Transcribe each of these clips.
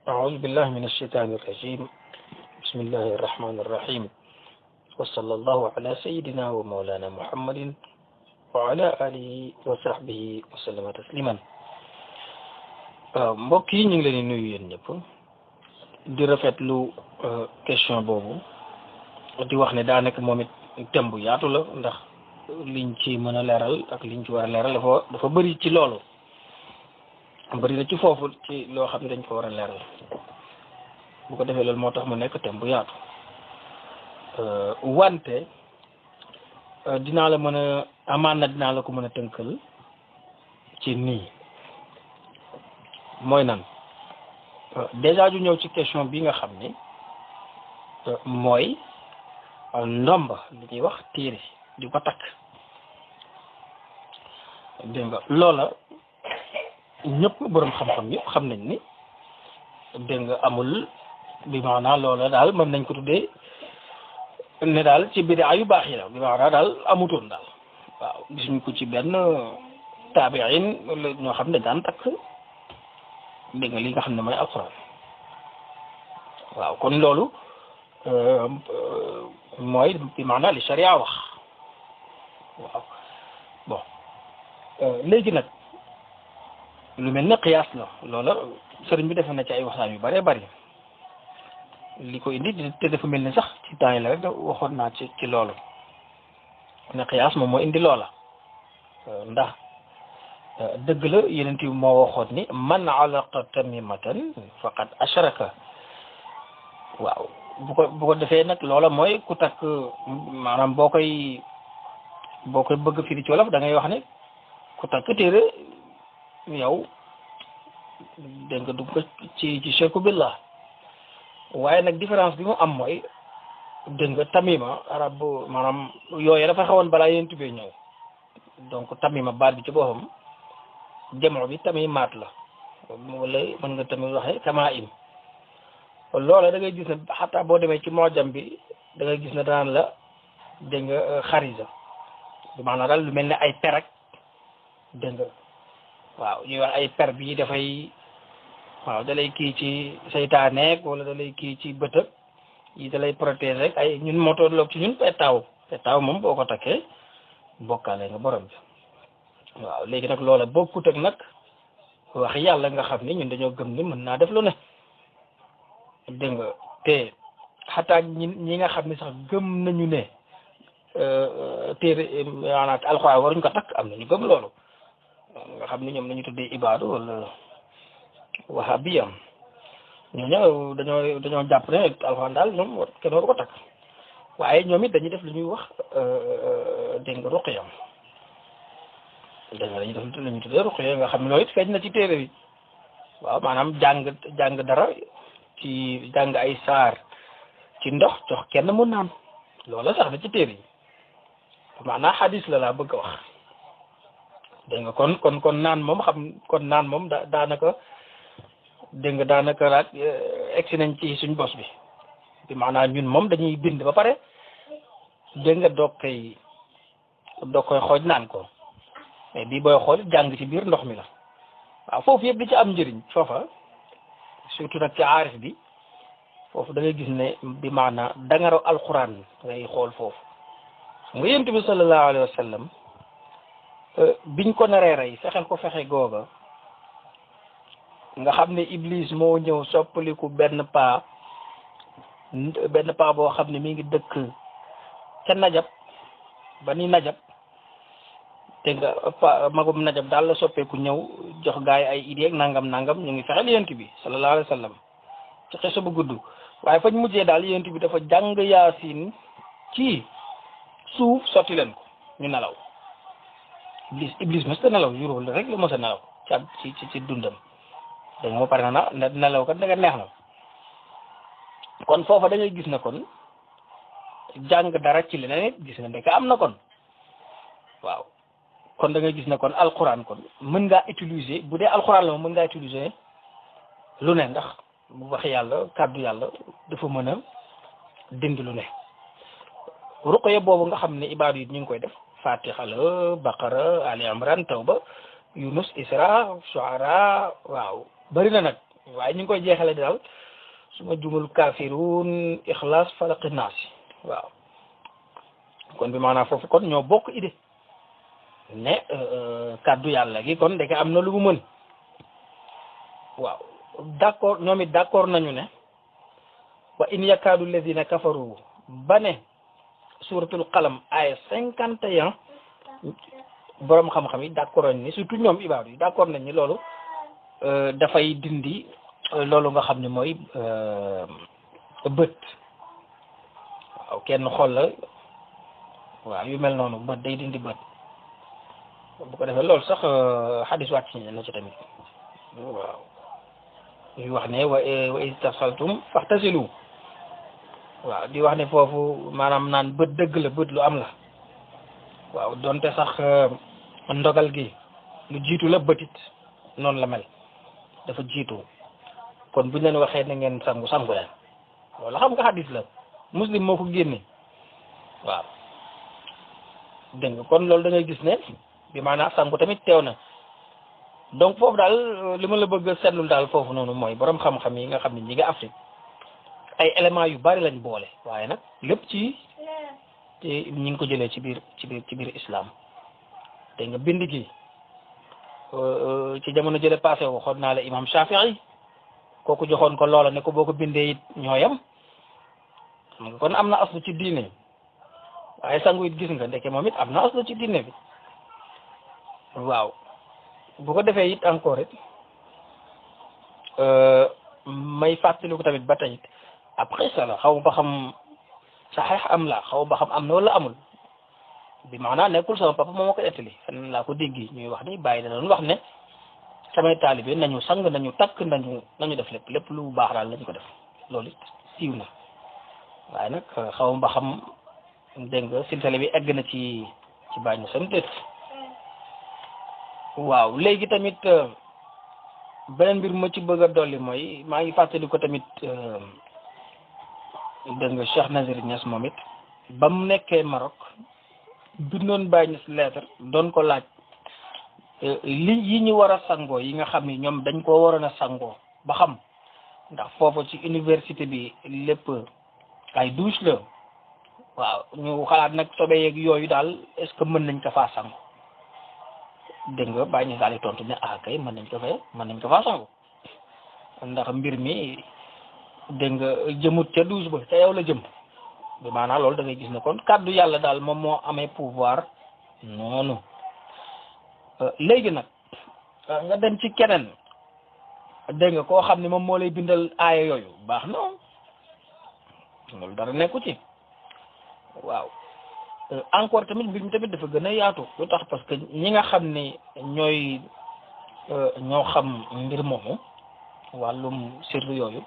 أعوذ بالله من الشيطان الرجيم بسم الله الرحمن الرحيم وصلى الله على سيدنا ومولانا محمد وعلى آله وصحبه وسلم تسليما mbokk yi ñu ngi leen di nuyu yéen ñëpp di rafetlu question boobu di wax ne daanaka moom it thème bu yaatu la ndax liñ ci mën a leeral ak liñ ci war a leeral dafa dafa bëri ci loolu bëri na ci foofu ci loo xam ne dañ ko war a leeral bu ko defee loolu moo tax mu nekk thème bu yaatu wante dinaa la mën a amaan na dinaa la ko mën a tënkal ci nii mooy nan déjà ju ñëw ci question bi nga xam ni mooy ndomba li ñuy wax téere di ko takk dégg nga loola ñëpp boroom xam-xam yëpp xam nañ ni dégg nga amul bi maanaa loola daal mën nañ ko tuddee ne daal ci bidaa yu baax yi la bi maanaa daal amutoon daal waaw gisuñ ko ci benn taabiin wala ñoo xam ne daan takk dégg nga li nga xam ne mooy alxuraan waaw kon loolu mooy bi maanaa li sharia wax waaw bon léegi nag lu mel ne qiyaas la loola sëriñ bi defe na ci ay waxtaan yu bëree bëri li ko indi te dafa mel ni sax ci temps yi la rek waxoon naa ci ci loolu ne qiyaas moom moo indi loola ndax dëgg la yeneen bi moo waxoon ni man alaqa tamimatan faqad ashraka waaw bu ko bu ko defee nag loola mooy ku takk maanaam boo koy boo koy bëgg firi ci wolof da ngay wax ne ku takk téere yow dégg nga dugg ko ci ci shirku billah waaye nag différence bi mu am mooy dégg nga tamima arab maanaam yooyu dafa xawoon balaa yéen tubee ñëw donc tamima baat bi ci boppam jamono bi tamimaat la wala mën nga tamit waxe kama im loola da ngay gis ne xataa boo demee ci moojam bi da ngay gis ne daan la dégg nga xarisa bi maanaam daal lu mel ne ay per ak dégg nga waaw ñuy wax ay per bii dafay waaw da lay kii ci saytaaneeg wala da lay kii ci bëtëb yi da lay protéger rek ay ñun moo tolloog ci ñun petaaw petaaw moom boo ko takkee bokkaale nga borom bi waaw léegi nag loola bokkut ak nag wax yàlla nga xam ni ñun dañoo gëm ni mën naa def lu ne dégg nga te xataa ñi ñi nga xam ni sax gëm nañu ne téere maanaam alxuraan waruñ ko takk am nañu gëm loolu nga xam ni ñoom nañu tuddee ibaadu wala wahabiyam ñooñu dañoo dañoo jàpp ne alxuraan daal ñoom kenn waru ko takk waaye ñoom it dañuy def lu ñuy wax dégg nga ruqyam dégg nga dañuy def lu ñuy tuddee ruqya nga xam ne loolu it feeñ na ci téere bi waaw maanaam jàng jàng dara ci jàng ay saar ci ndox jox kenn mu naan loola sax na ci téere yi maanaam xadis la laa bëgg a wax dégg nga kon kon kon naan moom xam kon naan moom da daanaka dégg nga daanaka laaj egsi nañ ci suñ bos bi bi maanaam ñun moom dañuy bind ba pare dégg nga doog koy doog koy xooj naan ko mais bii booy xool jàng ci biir ndox mi la waaw foofu yëpp di ci am njëriñ foofa surtout nag ci aarif bi foofu da ngay gis ne bi maanaa dangaro alxuraan ngay xool foofu nga yent bi sallallahu alayhi wa sallam biñ ko naree rey fexeel ko fexe googa nga xam ne iblis moo ñëw soppaliku benn paa benn paa boo xam ne mi ngi dëkk ca najab ba ni najab te nga pa magum najab daal la soppeeku ñëw jox gaay ay idée ak nangam nangam ñu ngi fexeel yent bi sallallahu alayhi wa sallam ci xeso bu gudd waaye fañ mujjee daal yent bi dafa jàng yaasin ci suuf sotti leen ko ñu nelaw iblis iblis mos ta nelaw juróom rek la mos a nelaw ci ci ci dundam da nga ma pare na na nelaw kat da nga neex na kon foofa da ngay gis na kon jàng dara ci leneen it gis na ndeke am na kon waaw kon da ngay gis na kon alxuraan kon mën ngaa utiliser bu dee alxuraan la moom mën ngaa utiliser lu ne ndax bu wax yàlla kàddu yàlla dafa mën a dindi lu ne ruqya boobu nga xam ne ibaadu yi ñu ngi koy def fatiha la baqara ali imran tawba yunus isra shuara waaw bari na nag waaye ñu ngi koy jeexale daal su ma jumul kaafiruun ixlaas falaqi naasi waaw kon bi maanaam foofu kon ñoo bokk idée ne kàddu yàlla gi kon ndeke am na lu mu mën waaw d'accord ñoom it d'accord nañu ne wa in yakaadu alladina kafaru ba ne suratul qalam ay cinquante et un boroom xam-xam yi d'accord nañ ni surtout ñoom ibaadu yi d'accord nañ ni loolu dafay dindi loolu nga xam ne mooy bët waaw kenn xool la waaw yu mel noonu bët day dindi bët bu ko defee loolu sax xadis wàcc na ci tamit waaw yu wax ne wa wa istasaltum faxtasilu waaw di wax ne foofu maanaam naan bët dëgg la bët lu am la waaw donte sax ndogal gi lu jiitu la bëtit noonu la mel dafa jiitu kon buñ leen waxee na ngeen sangu sangu leen loolu xam nga xadis la muslim moo ko génne waaw dégg nga kon loolu da ngay gis ne bi maanaam sangu tamit teew na donc foofu daal li ma la bëgg a seetlul daal foofu noonu mooy borom xam-xam yi nga xam ne ñi nga Afrique ay éléments yu bari lañ boole waaye nag lépp ci te ñi ngi ko jëlee ci biir ci biir ci biir islam te nga bind gi ci jamono jële passé waxoon naa la imam Shafi'i kooku joxoon ko loola ne ko boo ko bindee it ñooyam kon am na aslu ci diine waaye sangu it gis nga ndeke moom it am na aslu ci diine bi waaw bu ko defee it encore it may fàttali ko tamit ba tey après ça la xaw ba xam saxeex am la xaw ba xam am na wala amul bi maanaam nekkul sama papa moo ma ko ettali fenn laa ko dégg ñuy wax ni bàyyi da doon wax ne samay taalibe nañu sang nañu takk nañu nañu def lépp lépp lu baax daal lañu ko def loolu it siiw na waaye nag xaw ba xam dégg nga silsile bi egg na ci ci bàyyi na sam déet waaw léegi tamit beneen mbir ma ci bëgg a dolli mooy maa ngi fàttali ko tamit dégg nga Cheikh Nazir Niass moom it ba mu nekkee Maroc bindoon Baye Niass lettre doon ko laaj li yi ñu war a sangoo yi nga xam ni ñoom dañ koo waroon a sangoo ba xam ndax foofu ci université bi lépp ay douche la waaw ñu xalaat nag sobe yeeg yooyu daal est-ce que mën nañ ko faa sangu dégg nga Baye Niass daal di tontu ne ah kay mën nañ ko fee mën nañ ko faa sangu ndax mbir mi dégg nga jëmut ca douche ba ca yow la jëm bi maanaam loolu da ngay gis ne kon kàddu yàlla daal moom moo amee pouvoir noonu léegi nag nga dem ci keneen dégg nga koo xam ne moom moo lay bindal aaya yooyu baax na loolu dara nekku ci waaw encore tamit mbir mi tamit dafa gën a yaatu lu tax parce que ñi nga xam ne ñooy ñoo xam mbir moomu wàllum sirru yooyu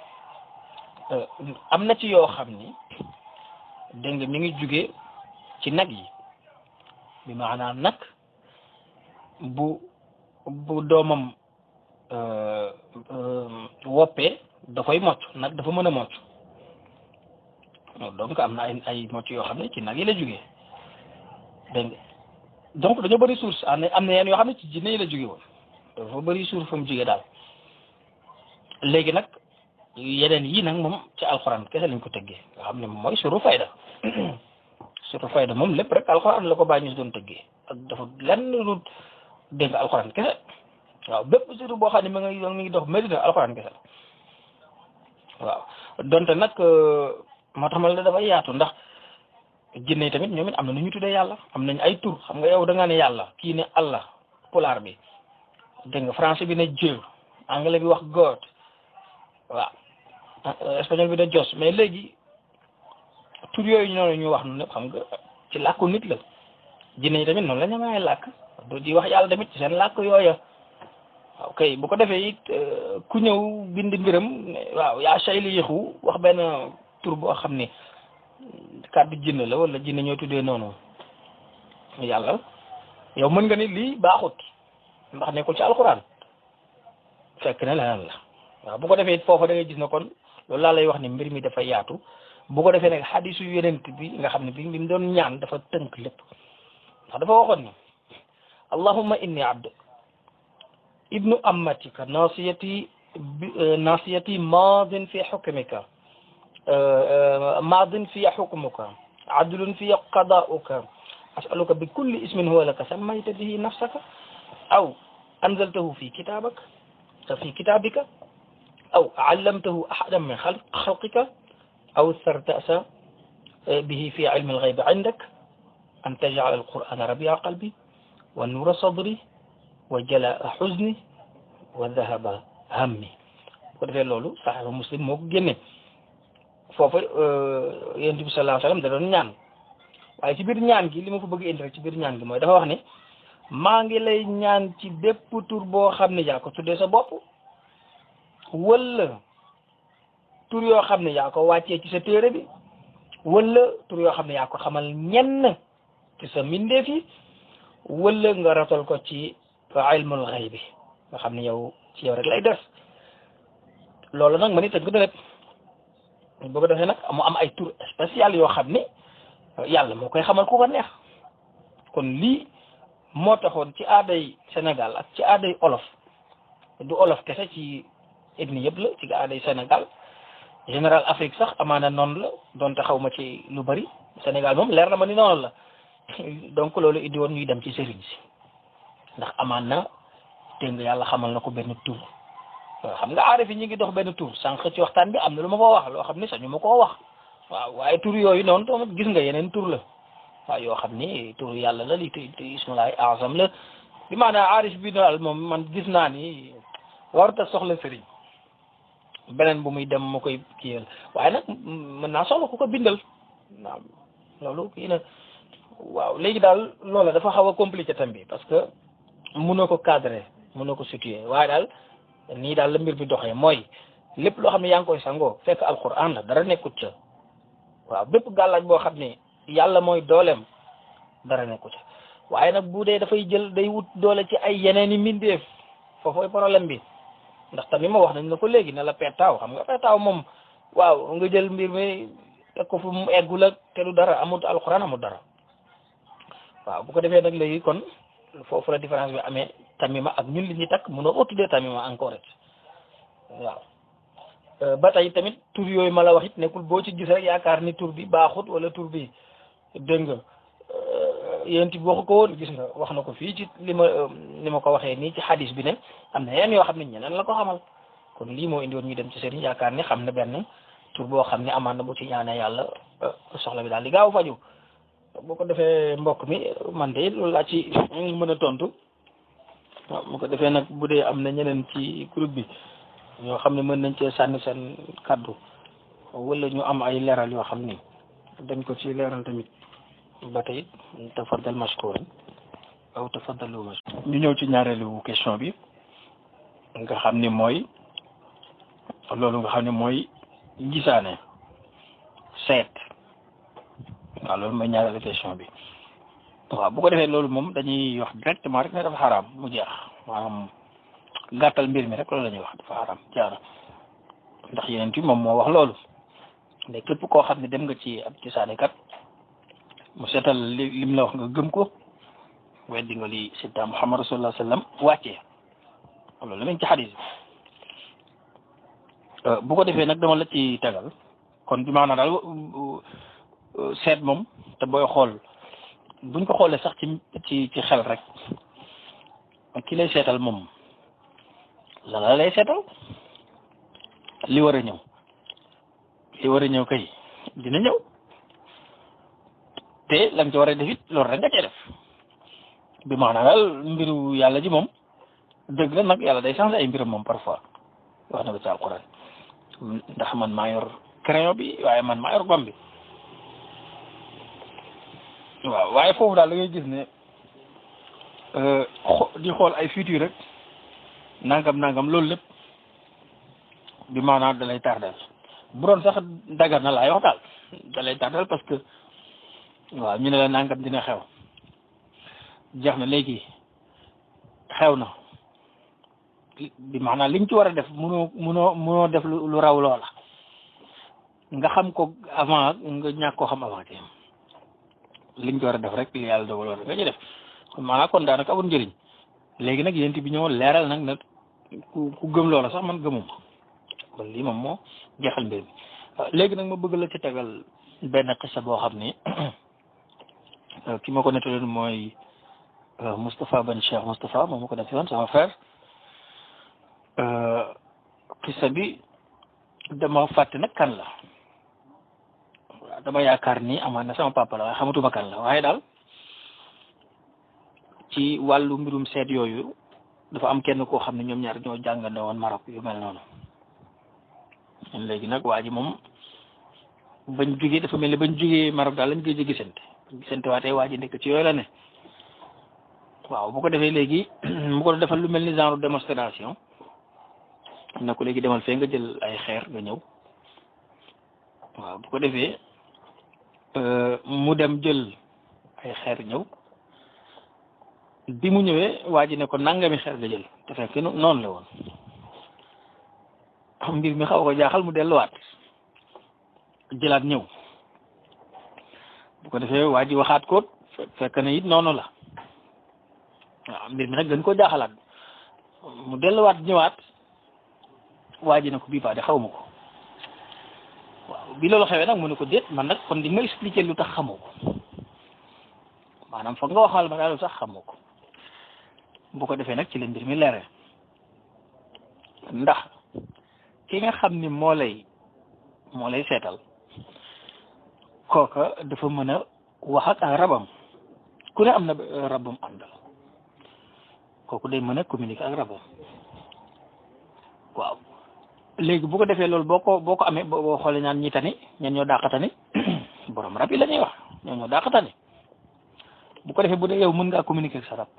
am na ci yoo xam ni dégg nga mi ngi jóge ci nag yi bi maanaam nag bu bu doomam woppee da koy mocc nag dafa mën a mocc donc am na ay ay mocc yoo xam ne ci nag yi la jógee dégg nga donc dañoo bëri source am na am na yenn yoo xam ne ci jinne yi la jóge woon dafa bëri source fa mu jógee daal léegi nag yeneen yii nag moom ci alxuraan kese lañ ko tëggee nga xam ne moom mooy suru fayda suru fayda moom lépp rek alxuraan la ko bàyyi ñu doon tëggee ak dafa lenn lu dégg nga alxuraan kese waaw bépp suru boo xam ne mi ngi mi ngi dox Medina alxuraan kese waaw donte nag moo tax ma la dafay yaatu ndax jinne yi tamit ñoom it am na nu ñu tuddee yàlla am nañ ay tur xam nga yow da nga ne yàlla kii ne Allah pulaar bi dégg nga français bi ne Dieu anglais bi wax God waaw espagnol bi de Dios mais léegi tur yooyu noonu ñu wax noonu lépp xam nga ci làkku nit la jinne yi tamit noonu la ñu may làkk du di wax yàlla tamit ci seen làkk yooya waaw kay bu ko defee it ku ñëw bind mbiram waaw yaa sayli yëxu wax benn tur boo xam ne kàddu jinne la wala jinne ñoo tuddee noonu yàlla yow mën nga ni lii baaxut ndax nekkul ci alxuraan fekk ne leneen la waaw bu ko defee foofa da ngay gis ne kon loolu laa lay wax ni mbir mi dafa yaatu bu ko defee nag xadisu yenent bi nga xam ne bi bi mu doon ñaan dafa tënk lépp ndax dafa waxoon ni allahumma inni abd ibnu ammatika nasiyati nasiyati maadin fi xukmika maadin fi xukmuka adlun fi qadauka asaluka bi kulli ismin huwa laka sammayta bihi nafsaka aw anzaltahu fi kitabak fi kitabika aw allamtahu ahadan min xalqika aw istarta'ta bihi fi ilmi alghaybi indak an taj'ala alqur'ana rabi'a qalbi wa nuura sadri wa jalaa xuzni wa dhahaba hammi ko defee loolu saxiixu muslim moo ko génne foofu yonent bi sallallahu alayhi wa sallam da doon ñaan waaye ci biir ñaan gi li ma ko bëgg indi rek ci biir ñaan gi mooy dafa wax ne maa ngi lay ñaan ci bépp tur boo xam ne yaa ko tuddee sa bopp wala tur yoo xam ne yaa ko wàccee ci sa téere bi wala tur yoo xam ne yaa ko xamal ñenn ci sa mbindeef yi wala nga ratal ko ci ilmul xayb bi nga xam ne yow ci yow rek lay des loolu nag ma ni tënk na lépp boo ko defee nag mu am ay tur spécial yoo xam ne yàlla moo koy xamal ku ko neex kon lii moo taxoon ci aaday Sénégal ak ci aaday olof du olof kese ci ethnie yëpp la ci aaday Sénégal général Afrique sax amaana noonu la donte xaw ma ci lu bari Sénégal moom leer na ma ni noonu la donc loolu indi woon ñuy dem ci sëriñ si ndax amaan na dégg nga yàlla xamal na ko benn tur xam nga aarif yi ñu ngi dox benn tur sànq ci waxtaan bi am na lu ma ko wax loo xam ne sañu ma koo wax waaw waaye tur yooyu noonu tamit gis nga yeneen tur la waaw yoo xam ni tur yàlla la li te ismulaay azam la bi maanaam aarif bi daal moom man gis naa ni warut a soxla sëriñ beneen bu muy dem mu koy kiyal waaye nag mën naa soxla ku ko bindal waaw loolu kii na waaw léegi daal loola dafa xaw a compliqué tam bi parce que mënoo ko cadrer mënoo ko situer waaye daal nii daal la mbir bi doxee mooy lépp loo xam ne yaa ngi koy sangoo fekk alquran la dara nekkut ca waaw bépp gàllaaj boo xam ne yàlla mooy dooleem dara nekkut ca waaye nag bu dee dafay jël day wut doole ci ay yeneen i mbindeef foofooy problème bi ndax tamit ma wax nañ la ko léegi ne la pettaaw xam nga pettaaw moom waaw nga jël mbir mi teg ko fu mu eggul ak te du dara amut alquran amut dara waaw bu ko defee nag léegi kon foofu la différence bi amee tamima ak ñun li ñuy takk mënoo ko tuddee tamima encore it waaw ba tey tamit tur yooyu ma la wax it nekkul boo ci gis rek yaakaar ni tur bi baaxut wala tur bi dégg nga yéen it waxu ko woon gis nga wax na ko fii ci li ma li ma ko waxee nii ci xadis bi ne am na yeneen yoo xam ne ñeneen la ko xamal kon lii moo indi woon ñu dem ci sëriñ yaakaar ne xam na benn tur boo xam ne amaan na bu ci ñaanee yàlla soxla bi daal di gaaw faju boo ko defee mbokk mi man de loolu laa ci mën a tontu waaw bu ko defee nag bu dee am na ñeneen ci groupe bi ñoo xam ne mën nañ cee sànni seen kaddu wala ñu am ay leeral yoo xam ni dañ ko ci leeral tamit ba tey tafaddal mashkuran aw tafaddalu mashkuran ñu ñëw ci ñaareelu question bi nga xam ni mooy loolu nga xam ne mooy gisaane seet waaw loolu mooy ñaareelu question bi waaw bu ko defee loolu moom dañuy wax directement rek ne dafa xaraam mu jeex maanaam gàttal mbir mi rek loolu la ñuy wax dafa xaraam jaara ndax yeneen ti moom moo wax loolu mais képp koo xam ne dem nga ci ab gisaane kat mu seetal li lim la wax nga gëm ko weddi nga li sidda Muhammad rasulullah sallam wàccee loolu la nañ ci xadis bu ko defee nag dama la ci tegal kon bi maanaam daal seet moom te booy xool buñ ko xoolee sax ci ci ci xel rek ki lay seetal moom la la lay seetal li war a ñëw li war a ñëw kay dina ñëw te la nga ci war a def it loolu rek nga cee def bi maanaam daal mbiru yàlla ji moom dëgg la nag yàlla day changé ay mbiram moom parfois wax na ko ci alquran ndax man maa yor crayon bi waaye man maa yor bam bi waaw waaye foofu daal da ngay gis ne di xool ay futur rek nangam nangam loolu lépp bi maanaam da lay tardel bu doon sax dagar na laay wax daal da lay tardel parce que waaw ñu ne la nangam dina xew jeex na léegi xew na bi maanaam liñ ci war a def munoo munoo munoo def lu raw loola nga xam ko avant nga ñàkk koo xam avant te liñ ci war a def rek li yàlla dogal war nga ci def maanaam kon daanaka amul njëriñ léegi nag yéen bi ñëw leeral nag nag ku ku gëm loola sax man gëmuma kon lii moom moo jeexal mbir mi léegi nag ma bëgg la ci tegal benn xisa boo xam ni ki ma ko nettaloon mooy Moustapha Ben Cheikh Moustapha moom ma ko def yoon sama frère xisa bi dama fàtte nag kan la waaw dama yaakaar ni amaan na sama papa la waaye xamatuma kan la waaye daal ci wàllu mbirum seet yooyu dafa am kenn koo xam ne ñoom ñaar ñoo jàngandoo woon Maroc yu mel noonu léegi nag waa ji moom bañ jugee dafa mel ni bañ jugee Maroc daal lañ koy gisante gisante waatee waa ji nekk ci yooyu la ne waaw bu ko defee léegi mu ko defal lu mel ni genre démonstration na ko léegi demal fee nga jël ay xeer nga ñëw waaw bu ko defee mu dem jël ay xeer ñëw bi mu ñëwee waa ji ne ko nangami xeer nga jël te fekk noonu la woon mbir mi xaw ko jaaxal mu delluwaat jëlaat ñëw bu ko defee waa ji waxaat ko fekk na it noonu la waaw mbir mi nag gën koo jaaxalaat mu delluwaat ñëwaat waa ji ne ko bii paa de xaw ma ko waaw bi loolu xewee nag mu ne ko déet man nag kon di ma expliquer lu tax xamoo ko maanaam foog nga waxal ma daal lu tax xamoo ko bu ko defee nag ci la mbir mi leere ndax ki nga xam ni moo lay moo lay seetal kooka dafa mën a wax ak ak rabam ku ne am na rabam àndal kooku day mën a communiquer ak rabam waaw léegi bu ko defee loolu boo ko boo ko amee boo xoolee ñaan ñi tani ñen ñoo dàqatani borom rab yi la ñuy wax ñoo ñoo dàqatani bu ko defee bu dee yow mën ngaa communiquer ak sa rab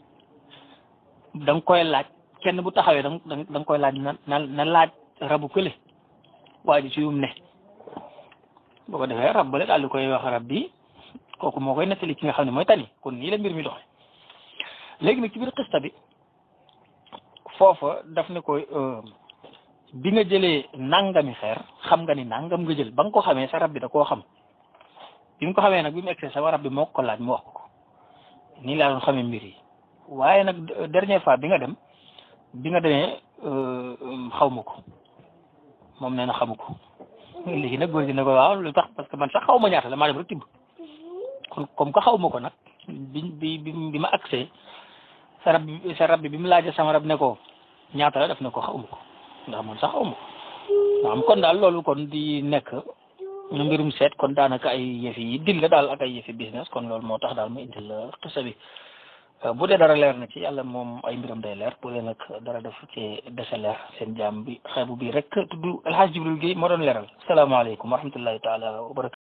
da nga koy laaj kenn bu taxawee da nga da nga koy laaj na na na laaj rabu kële waa ji ci yum ne boo ko defee rab bale daal di koy wax rab bi kooku moo koy nettali ki nga xam ne mooy tani kon nii la mbir mi doxee léegi nag ci biir xista bi foofa daf ne ko bi nga jëlee nangami xeer xam nga ni nangam nga jël ba nga ko xamee sa rab bi da koo xam bi mu ko xamee nag bi mu egsee sa rab bi moo ko laaj mu wax ko nii laa doon xamee mbir yi waaye nag dernière fois bi nga dem bi nga demee xaw ma ko moom nee na xamu ko léegi nag góor gi ne ko waaw lu tax parce que man sax xaw ma ñaata la maa dem rek tibb kon comme que xaw ma ko nag bi bi bi ma accès sa rab bi sa rab bi bi mu laajee sama rab ne ko ñaata la def ne ko xaw ma ko ndax man sax xaw ma ko ndax kon daal loolu kon di nekk mbirum seet kon daanaka ay yëfi yi dil la daal ak ay yëfi business kon loolu moo tax daal ma indil la xisa bi bu dee dara leer na ci yàlla moom ay mbiram day leer bu dee nag dara def ci dese leer seen jaam bi xeebu bi rek tudd El Hadj Jibril Guèye moo doon leeral salaamaaleykum wa rahmatullahi taala wa barakatu